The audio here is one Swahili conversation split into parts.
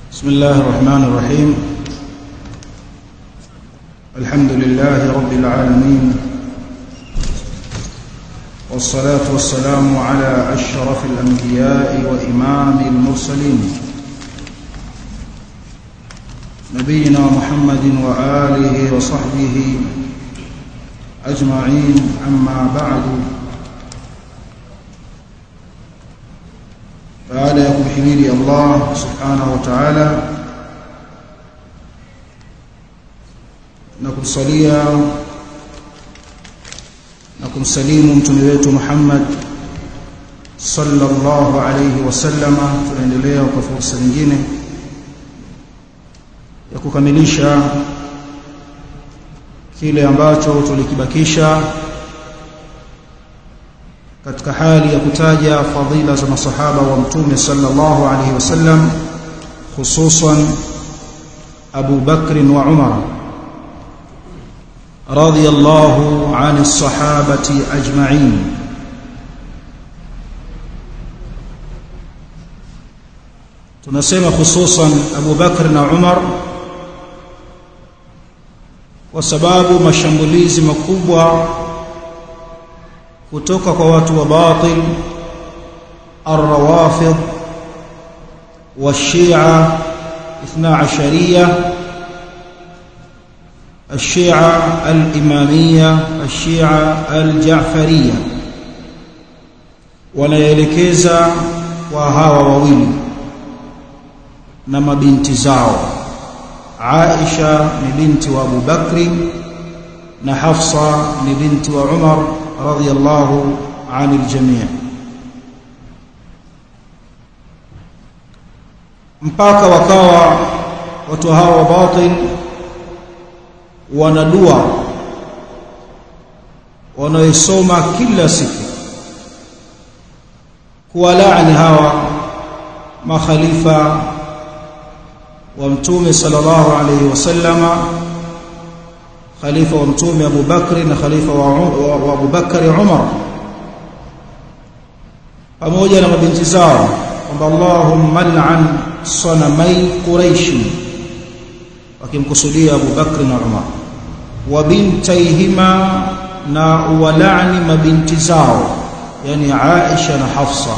بسم الله الرحمن الرحيم الحمد لله رب العالمين والصلاة والسلام على أشرف الأنبياء وإمام المرسلين نبينا محمد وآله وصحبه أجمعين أما بعد baada ya kumhimidi Allah subhanahu wa ta'ala na kumsalia na kumsalimu mtume wetu Muhammad sallallahu alayhi wasallama tunaendelea kwa fursa nyingine ya kukamilisha kile ambacho tulikibakisha katika hali ya kutaja fadhila za masahaba wa mtume sallallahu alaihi wasallam hususan Abu Bakr wa Umar radiyallahu ani sahabati ajma'in tunasema hususan Abu Bakr na Umar kwa sababu mashambulizi makubwa kutoka kwa watu wa batil الروافض والشيعة اثنا عشرية الشيعة الإمامية الشيعة الجعفرية wanaelekeza kwa hawa wawili na mabinti zao Aisha ni binti wa Abu Bakri na Hafsa ni binti wa Umar radiyallahu anil jami' mpaka wakawa watu hawa wa batil wanadua wanaisoma kila siku kuwalaani hawa makhalifa wa mtume sallallahu alayhi wasallama khalifa wa mtume Abu Bakri na khalifa wa, wa, wa Abu Bakari Umar pamoja na mabinti zao kwamba Allahumma al'an sanamai Quraish wakimkusudia Abu Bakri na Umar wa bintaihima na walani mabinti zao yani Aisha na Hafsa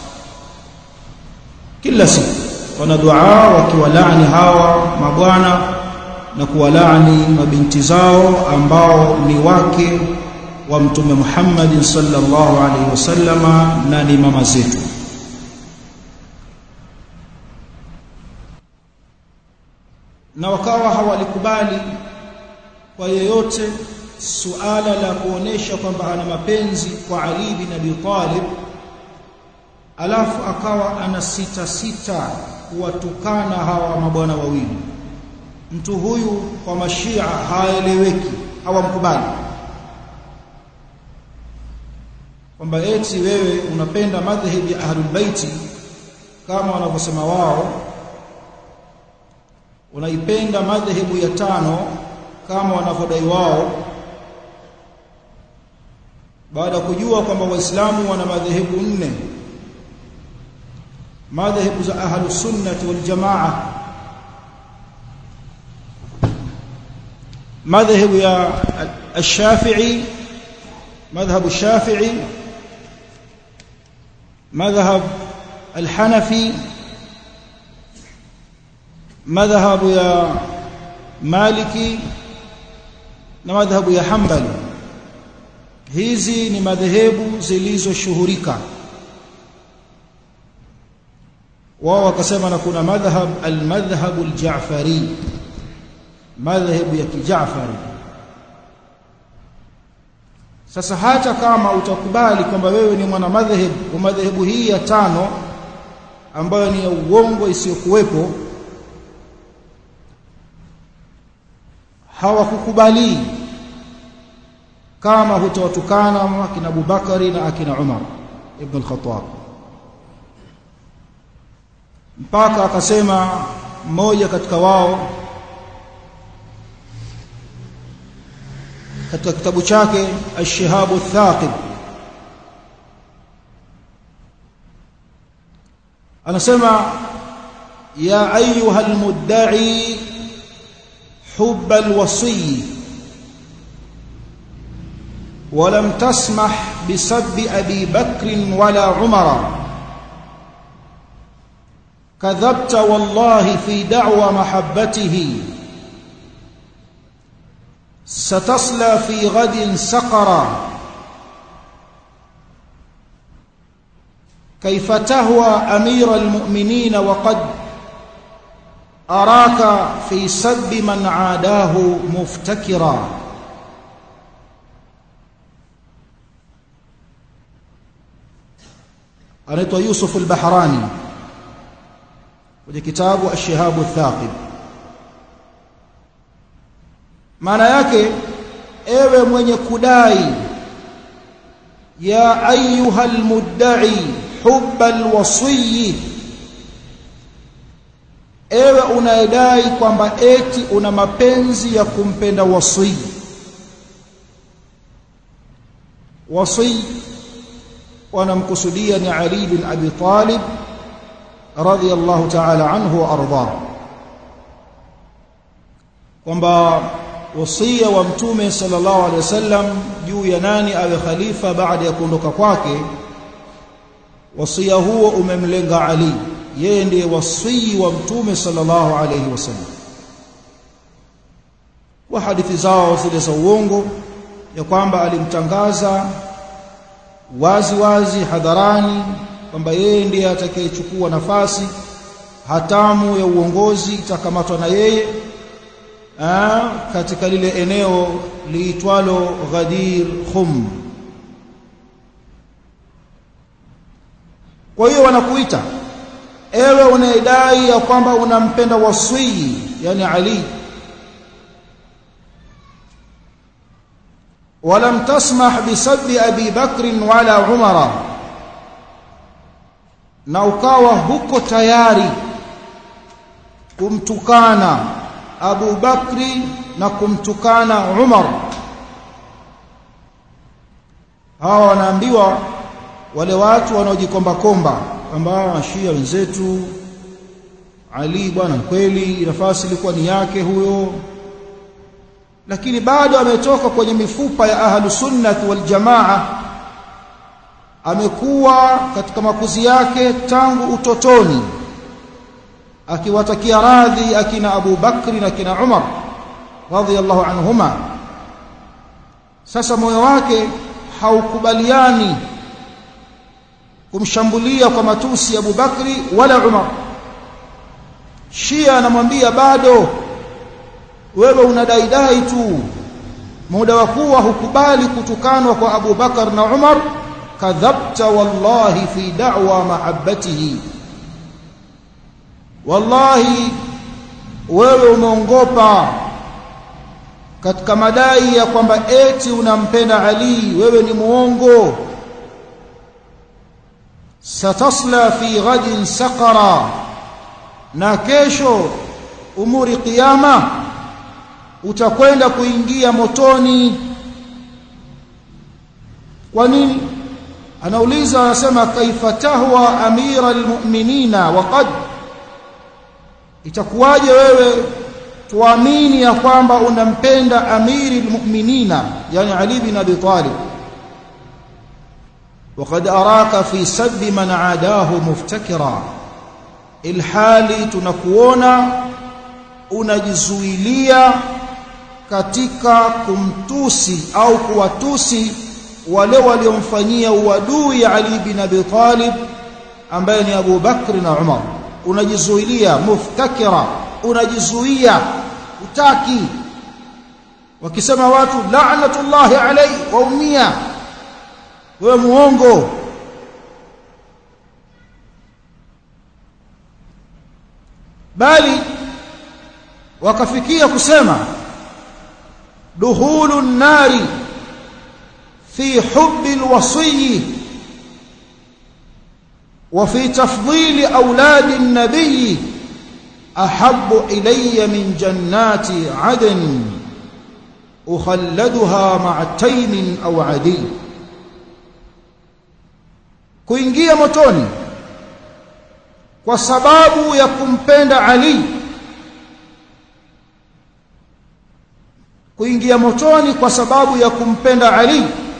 kila siku wana dua wakiwalaani hawa mabwana na kuwalaani mabinti zao ambao ni wake wa mtume Muhammad sallallahu alaihi wasallama na ni mama zetu na wakawa hawalikubali kwa yeyote suala la kuonesha kwamba ana mapenzi kwa Ali bin Abi Talib alafu akawa ana sita sita kuwatukana hawa mabwana wawili mtu huyu kwa mashia haeleweki hawamkubali kwamba eti wewe unapenda madhhabi ya ahlul baiti kama wanavyosema wao unaipenda madhehebu ya tano kama wanavyodai wao baada ya kujua kwamba waislamu wana madhehebu nne madhehebu za ahlus sunnah wal jamaa madhehebu ya الشافعي مذهب الشافعي مذهب الحنفي مذهب يا مالكي na madhhabu ya Hanbali hizi ni madhehebu zilizoshuhurika wao wakasema na kuna madhhab al-madhhab al-Ja'fari madhhabu ya kijafari sasa hata kama utakubali kwamba wewe ni mwana madhehebu wa madhehebu hii ya tano ambayo ni ya uongo isiyokuwepo hawakukubali kama hutawatukana akina Abubakari na akina Umar ibn al-Khattab mpaka akasema mmoja katika wao katika kitabu chake Ash-Shihabu Thaqib anasema يا أيها المدعي حب الوصي ولم تسمح بسب أبي بكر ولا عمر كذبت والله في دعوى محبته ستصلى في غد سقرا كيف تهوى أمير المؤمنين وقد أراك في سب من عاداه مفتكرا anaitwa Yusuf al-Bahrani kwenye kitabu Ash-Shihab ath-Thaqib maana yake ewe mwenye kudai ya ayuha al-mudda'i hubba al-wasiy ewe unayedai kwamba eti una mapenzi ya kumpenda wasii wasii wanamkusudia ni Ali bin Abi Talib radhiyallahu ta'ala anhu wa arda kwamba wasia wa mtume sallallahu alaihi wasallam juu ya nani awe khalifa baada ya kuondoka kwake wasia huo umemlenga Ali yeye ndiye wasii wa mtume sallallahu alaihi wasallam wa hadithi zao zile za uongo ya kwamba alimtangaza wazi wazi hadharani kwamba yeye ndiye atakayechukua nafasi hatamu ya uongozi itakamatwa na yeye aa, katika lile eneo liitwalo Ghadir Khum. Kwa hiyo wanakuita ewe unayedai ya kwamba unampenda wasii, yani Ali ولم تسمح بسب أبي بكر ولا عمر na ukawa huko tayari kumtukana Abu Bakri na kumtukana Umar hawa wanaambiwa wale watu wanaojikomba komba kwamba Shia wenzetu Ali bwana kweli nafasi ilikuwa ni yake huyo lakini bado ametoka kwenye mifupa ya ahlu sunnah wal jamaa amekuwa katika makuzi yake tangu utotoni akiwatakia radhi akina Abu Bakri na kina Umar radhiyallahu anhuma sasa moyo wake haukubaliani kumshambulia kwa matusi Abu Bakri wala Umar Shia anamwambia bado wewe unadaidai tu muda wa kuwa hukubali kutukanwa kwa Abu Bakar na Umar kadhabta wallahi fi da'wa mahabbatihi wallahi wewe umeongopa katika madai ya kwamba eti unampenda Ali wewe ni muongo satasla fi ghadin saqara na kesho umuri qiyama utakwenda kuingia motoni kwa nini anauliza anasema kaifa tahwa amira almu'minina waqad itakuwaje wewe tuamini ya kwamba unampenda amiri almu'minina yani ali bin abi talib وقد أراك في سب من عاداه مفتكرا الحالي tunakuona unajizuilia katika kumtusi au kuwatusi wale waliomfanyia uadui Ali bin Abi Talib ambaye ni Abu Bakr na Umar unajizuilia muftakira unajizuia utaki wakisema watu la'natullahi alayhi waumia wewe muongo bali wakafikia kusema duhulu nari في حب الوصي وفي تفضيل أولاد النبي أحب إلي من جنات عدن أخلدها مع تيم أو عدي kuingia motoni kwa sababu ya kumpenda Ali kuingia motoni kwa sababu ya kumpenda Ali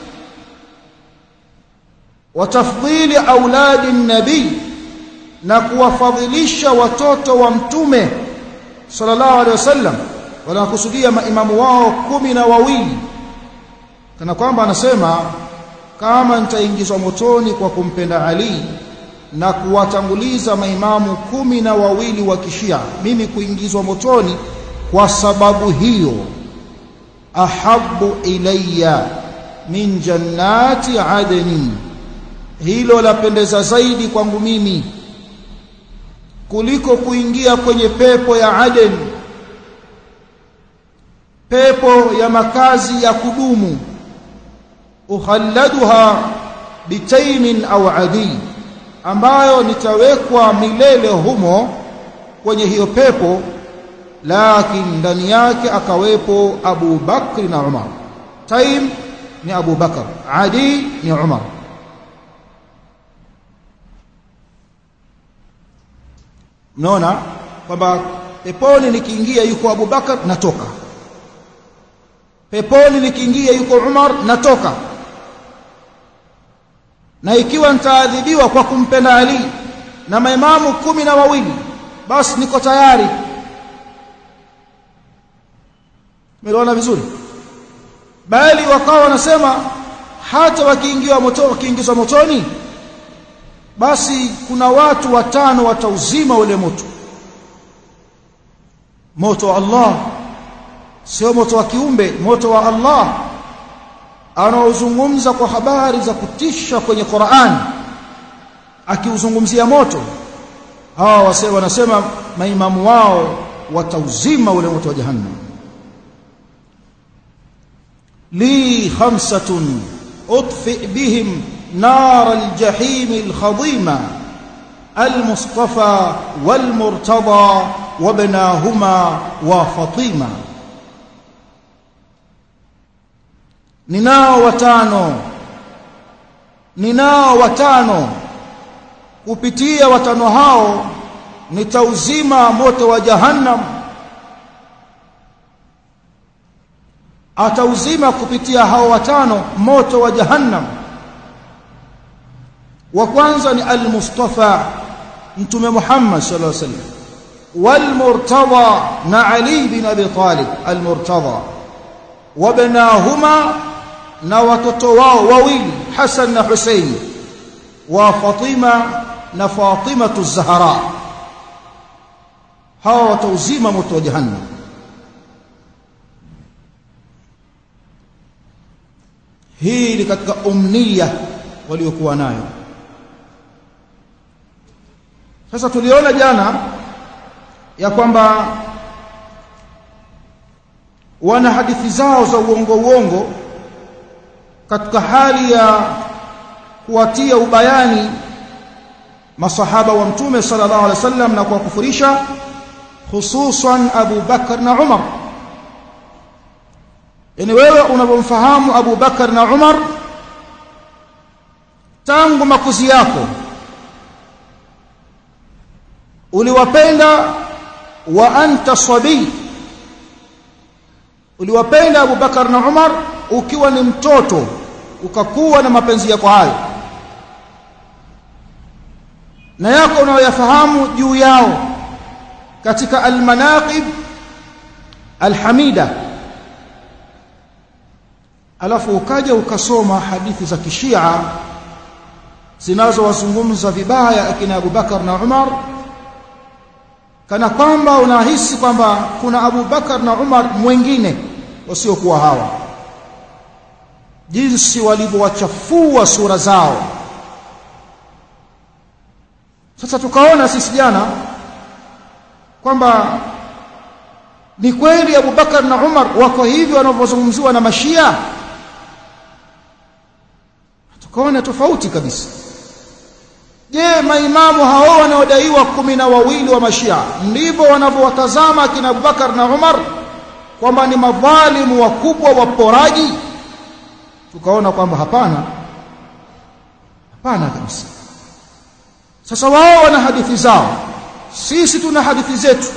wa tafdhili auladi nabii na kuwafadhilisha watoto wa mtume sallallahu alaihi wasallam wanakusudia maimamu wao kumi na wawili kana kwamba anasema kama nitaingizwa motoni kwa kumpenda Ali na kuwatanguliza maimamu kumi na wawili wa kishia mimi kuingizwa motoni kwa sababu hiyo ahabbu ilayya min jannati adni hilo lapendeza zaidi kwangu mimi kuliko kuingia kwenye pepo ya Aden pepo ya makazi ya kudumu ukhalladuha bitaimin au adi ambayo nitawekwa milele humo kwenye hiyo pepo lakini ndani yake akawepo Abu Bakr na Umar taim ni Abu Bakr adi ni Umar mnaona kwamba peponi nikiingia yuko Abu Bakar natoka peponi nikiingia yuko Umar natoka na ikiwa nitaadhibiwa kwa kumpenda Ali na maimamu kumi na wawili basi niko tayari Umeelewana vizuri bali wakawa wanasema hata wakiingiwa moto wakiingizwa motoni basi kuna watu watano watauzima ule moto moto wa Allah sio moto wa kiumbe moto wa Allah anaozungumza kwa habari za kutisha kwenye Qur'an akiuzungumzia moto hawa wase wanasema maimamu wao watauzima ule moto wa jahannam li khamsatun udfi bihim نار الجحيم الخضيمة المصطفى والمرتضى وابناهما وفطيمة ninao watano ninao watano kupitia watano hao nitauzima moto wa jahannam atauzima kupitia hao watano moto wa jahannam wa kwanza ni al-Mustafa mtume Muhammad sallallahu alaihi wasallam wal-Murtada na Ali bin Abi Talib al-Murtada wabnahuma na watoto wao wawili Hassan na Hussein wa Fatima na Fatima az-Zahra hawa watauzima moto wa jahannam hii ni katika umniya waliokuwa nayo sasa tuliona jana ya kwamba wana hadithi zao za uongo uongo katika hali ya kuwatia ubayani masahaba wa mtume sallallahu alaihi wasallam na kuwakufurisha hususan Abu Bakar na Umar yani wewe unapomfahamu Abu Bakar na Umar tangu makuzi yako uliwapenda wa anta sabi uliwapenda Abu Bakar na Umar ukiwa ni mtoto ukakuwa na mapenzi yako hayo na yako unayoyafahamu juu yao katika almanaqib alhamida alafu ukaja ukasoma hadithi za kishia zinazowazungumza vibaya akina Abu Bakar na Umar kana kwamba unahisi kwamba kuna Abu Bakar na Umar mwingine wasiokuwa hawa jinsi walivyowachafua sura zao sasa tukaona sisi jana kwamba ni kweli Abu Bakar na Umar wako hivi wanavyozungumziwa na mashia tukaona tofauti kabisa je maimamu hao wanaodaiwa kumi na wawili wa mashia ndivyo wanavyowatazama kina Abubakar na Umar kwamba ni madhalimu wakubwa waporaji tukaona kwamba hapana hapana kabisa sasa wao wana hadithi zao sisi tuna hadithi zetu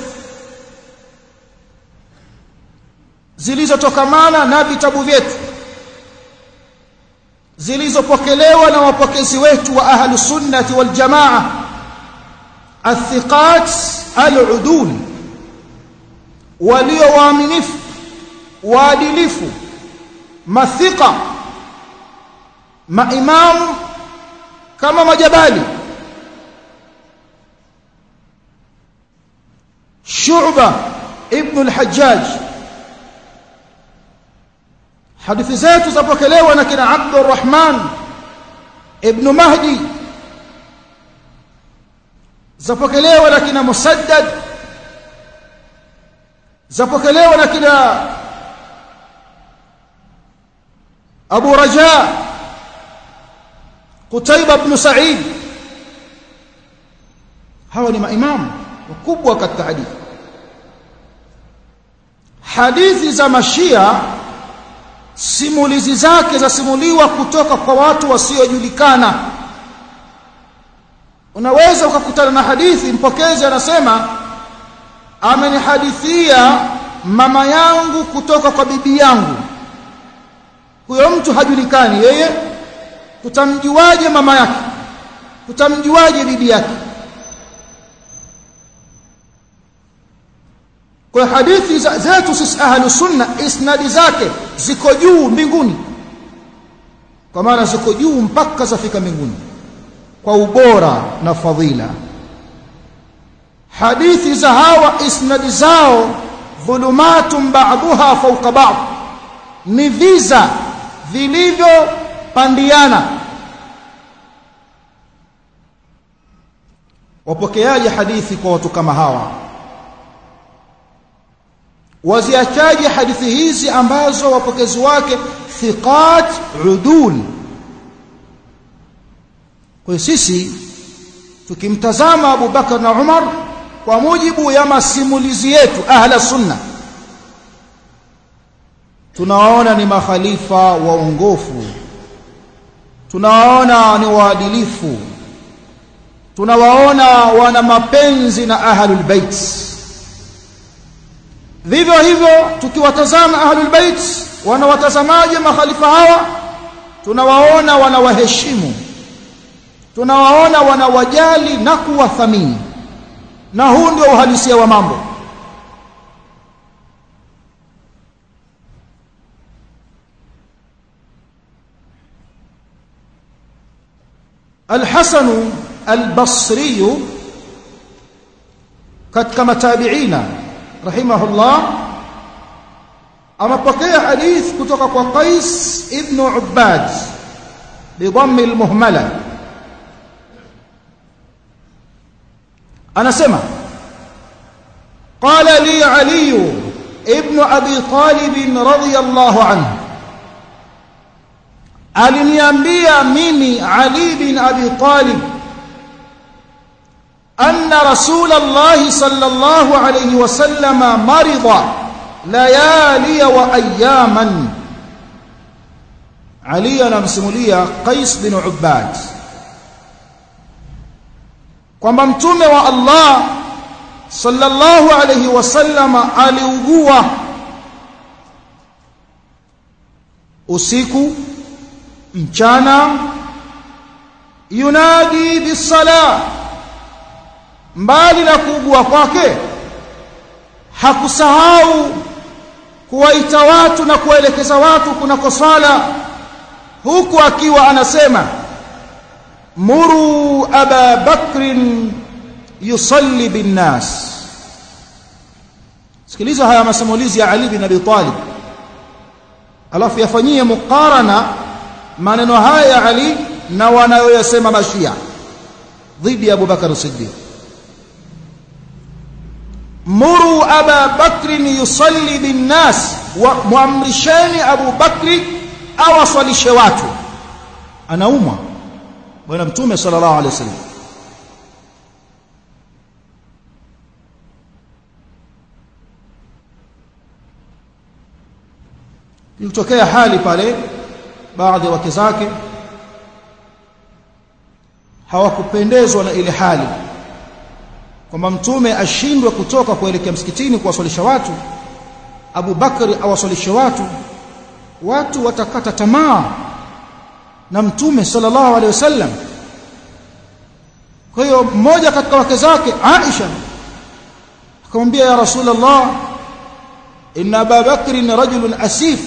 zilizotokamana na vitabu vyetu zilizopokelewa na wapokezi wetu wa ahlu sunnati wal jamaa athiqat al-udul walio waaminifu waadilifu mathiqa maimamu kama majabali shu'ba ibn al-hajjaj hadithi zetu zapokelewa na kina Abdurrahman ibn Mahdi zapokelewa na kina Musaddad zapokelewa na kina Abu Raja Qutaiba ibn Sa'id hawa ni maimamu wakubwa katika hadithi hadithi za mashia simulizi zake zasimuliwa kutoka kwa watu wasiojulikana unaweza ukakutana na hadithi mpokezi anasema amenihadithia mama yangu kutoka kwa bibi yangu huyo mtu hajulikani yeye tutamjuaje mama yake tutamjuaje bibi yake kwa hadithi zetu sisi ahlu sunna isnadi zake ziko juu mbinguni kwa maana ziko juu mpaka zafika mbinguni kwa ubora na fadhila hadithi za hawa isnadi zao dhulumatun ba'daha fawqa ba'd ni viza vilivyopandiana wapokeaje hadithi kwa watu kama hawa waziachaje hadithi hizi ambazo wapokezi wake thiqat udul kwa sisi tukimtazama Abu Bakar na Umar kwa mujibu ya masimulizi yetu ahla sunna tunawaona ni makhalifa waongofu tunawaona ni waadilifu tunawaona wana mapenzi na ahlul bait vivyo hivyo tukiwatazama ahlul bait wanawatazamaje makhalifa hawa tunawaona wanawaheshimu tunawaona wanawajali na kuwathamini na huu ndio uhalisia wa mambo الحسن البصري katika matabiina rahimahullah amepokea hadith kutoka kwa Qais ibn Ubbad bidhamm almuhmala anasema qala li ali ibn abi talib radiyallahu anhu aliniambia mimi ali bin abi talib أن رسول الله صلى الله عليه وسلم مرض ليالي وأياما علي anamsimulia Qais bin Ubbad kwamba mtume wa Allah sallallahu alayhi wasallam aliugua usiku mchana yunadi bisalah mbali na kuugua kwake hakusahau kuwaita watu na kuwaelekeza watu kunako swala huku akiwa anasema muru aba bakrin yusalli binnas sikiliza haya masimulizi ya Ali bin Abi Talib alafu yafanyie mukarana maneno haya ya Ali na wanayoyasema mashia dhidi ya Abu Bakar Siddiq muru aba bakri yusalli binnas muamrisheni abu bakri awaswalishe watu anaumwa bwana mtume sallallahu alaihi wasallam ilitokea hali pale baadhi ya wake zake hawakupendezwa na ile hali kwamba mtume ashindwe kutoka kuelekea msikitini kuwaswalisha watu Abu Bakari awaswalishe watu watu watakata tamaa na mtume sallallahu alaihi wasallam kwa hiyo mmoja katika wake zake Aisha akamwambia ya Rasulullah inna Abu Bakri ni rajulun asif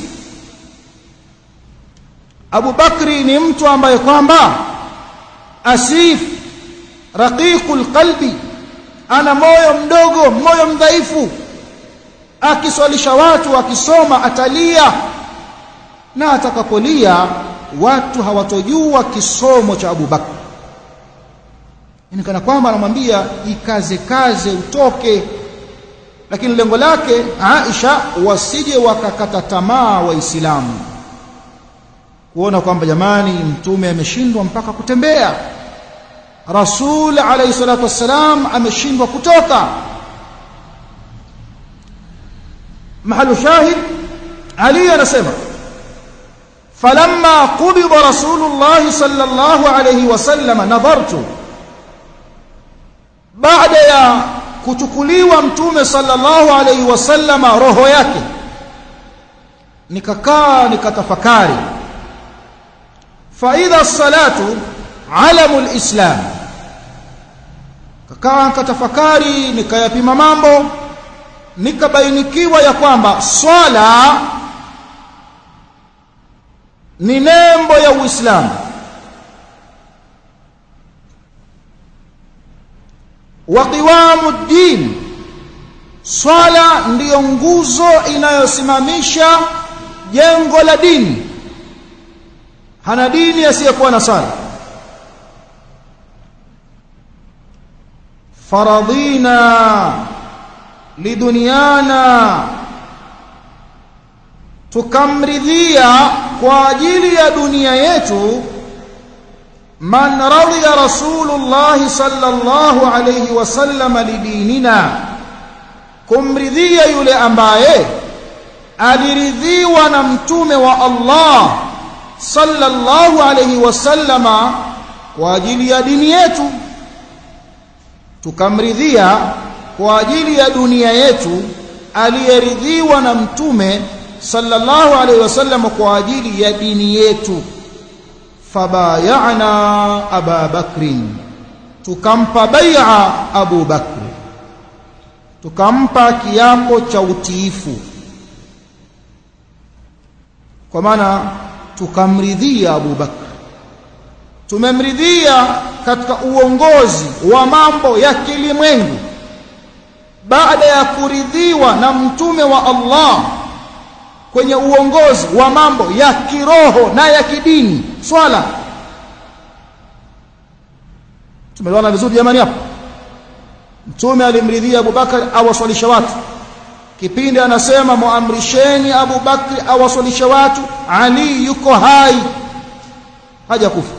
Abu Bakri ni mtu ambaye kwamba asif raqiqul qalbi ana moyo mdogo moyo mdhaifu akiswalisha watu akisoma atalia na atakapolia watu hawatojua kisomo cha Abu Bakr ni kana kwamba anamwambia ikaze kaze utoke lakini lengo lake Aisha wasije wakakata tamaa waislamu kuona kwamba jamani mtume ameshindwa mpaka kutembea Rasul alayhi salatu wassalam ameshindwa kutoka mahalu shahid Ali anasema falamma qubida rasulullah sallallahu alayhi wasallam nadhartu baada ya kuchukuliwa mtume sallallahu alayhi wasallama roho yake nikakaa nikatafakari fa idha salatu alamu alislam kakaa nikatafakari nikayapima mambo nikabainikiwa ya kwamba swala ni nembo ya Uislamu wa qiwamu din swala ndiyo nguzo inayosimamisha jengo la dini hana dini asiyekuwa na sala faradhina liduniana tukamridhia kwa ajili ya dunia yetu man radhiya rasulullah sallallahu alayhi wasallam lidinina kumridhia yule ambaye aliridhiwa na mtume wa Allah sallallahu alayhi wasallama kwa ajili ya dini yetu tukamridhia kwa ajili ya dunia yetu aliyeridhiwa na mtume sallallahu alaihi wasallam kwa ajili ya dini yetu fabayana aba bakrin tukampa bai'a abu bakri tukampa kiapo cha utiifu kwa maana tukamridhia abu bakri tumemridhia katika uongozi wa mambo ya kilimwengu baada ya kuridhiwa na mtume wa Allah kwenye uongozi wa mambo ya kiroho na ya kidini swala tumeelewana vizuri jamani hapo mtume alimridhia Abubakar awaswalishe watu kipindi anasema muamrisheni Abubakar awaswalishe watu Ali yuko hai hajakufa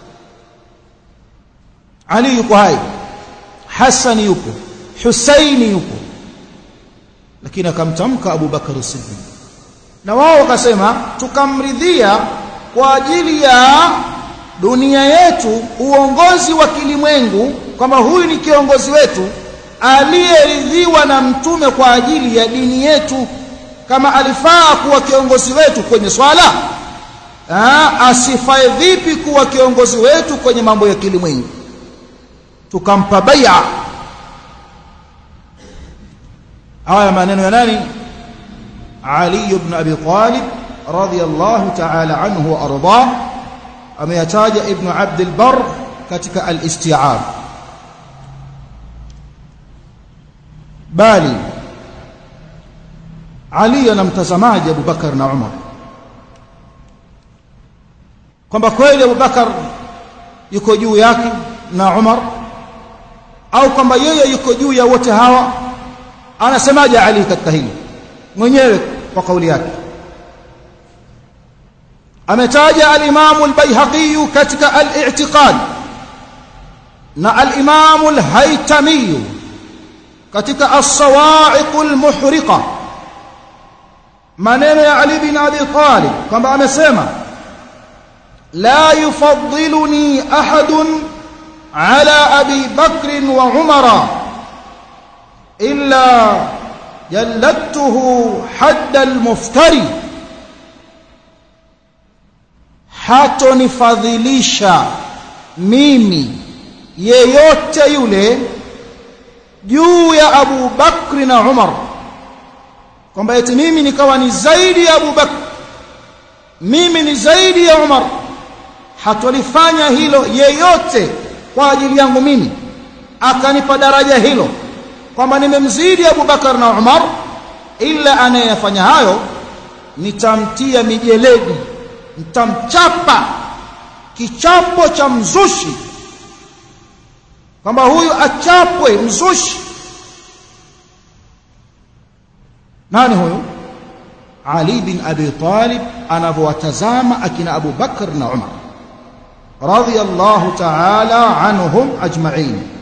Ali yuko hai Hassan yupo Husaini yupo lakini akamtamka Abu Bakar Siddiq na wao wakasema tukamridhia kwa ajili ya dunia yetu uongozi wa kilimwengu kwamba huyu ni kiongozi wetu aliyeridhiwa na mtume kwa ajili ya dini yetu kama alifaa kuwa kiongozi wetu kwenye swala Aa, asifae vipi kuwa kiongozi wetu kwenye mambo ya kilimwengu tukampa bai'a haya maneno ya nani Ali ibn Abi Talib radiyallahu ta'ala anhu wa arda ameyataja ibn Abd al-Barr katika al-Isti'ab bali Ali anamtazamaje Abu Bakar na Umar kwamba kweli Abu Bakar yuko juu yake na Umar au kwamba yeye yuko juu ya wote hawa anasemaje Ali katika hili mwenyewe kwa kauli yake ametaja al-Imam al-Baihaqi katika al-I'tiqad na al-Imam al-Haytami katika as-Sawa'iq al-Muhriqa maneno ya Ali bin Abi Talib kwamba amesema la yufaddiluni ahadun على أبي بكر وعمر إلا جلدته حد المفتري hatonifadhilisha mimi yeyote yule juu ya Abu Bakri na Umar kwamba eti mimi nikawa ni zaidi ya Abu Bakr mimi ni zaidi ya Umar hatolifanya hilo yeyote kwa ajili yangu mimi akanipa daraja hilo kwamba nimemzidi Abu Bakar na Umar ila anayefanya hayo nitamtia mijeledi nitamchapa kichapo cha mzushi kwamba huyu achapwe mzushi nani huyu Ali bin Abi Talib anavyowatazama akina Abu Bakr na Umar radiyallahu ta'ala anhum ajma'in